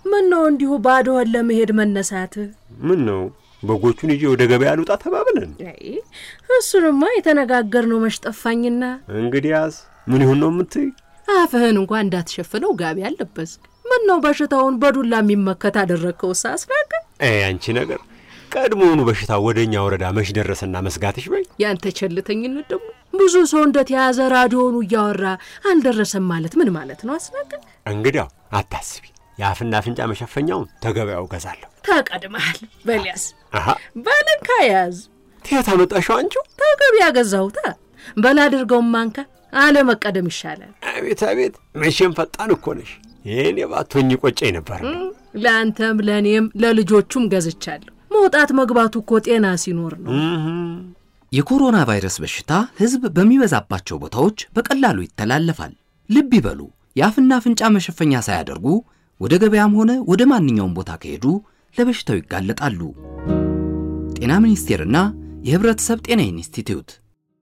ምን ነው እንዲሁ ባዶህን ለመሄድ መነሳትህ? ምን ነው በጎቹን ይዤ ወደ ገበያ ልውጣ ተባብለን? አይ እሱንማ የተነጋገርነው መች ጠፋኝና። እንግዲያስ ምን ይሁን ነው የምትይ? አፍህን እንኳ እንዳትሸፍነው ጋቢ አለበስክ። ምን ነው በሽታውን በዱላ የሚመከት አደረግከው? ሳስናቀ አይ አንቺ ነገር ቀድሞውኑ በሽታው ወደ እኛ ወረዳ መች ደረሰና መስጋትሽ በይ። ያንተ ቸልተኝነት ደግሞ ብዙ ሰው እንደተያዘ ራዲዮኑ እያወራ አልደረሰም ማለት ምን ማለት ነው? አስናቀ እንግዲያው አታስቢ፣ የአፍና አፍንጫ መሸፈኛውን ተገበያው ገዛለሁ። ተቀድመሃል። በሊያስ አሃ ባለንካ ያዝ ትያት አመጣሽው አንቺው? ተገቢያ ገዛሁታ በላ አድርገውም ማንካ አለመቀደም ይሻላል። አቤት አቤት፣ መቼም ፈጣን እኮ ነሽ። ይህን የባቶኝ ቆጨኝ ነበር። ለአንተም ለእኔም ለልጆቹም ገዝቻለሁ። መውጣት መግባቱ እኮ ጤና ሲኖር ነው። የኮሮና ቫይረስ በሽታ ሕዝብ በሚበዛባቸው ቦታዎች በቀላሉ ይተላለፋል። ልብ ይበሉ፣ የአፍና አፍንጫ መሸፈኛ ሳያደርጉ ወደ ገበያም ሆነ ወደ ማንኛውም ቦታ ከሄዱ ለበሽታው ይጋለጣሉ። ጤና ሚኒስቴርና የሕብረተሰብ ጤና ኢንስቲትዩት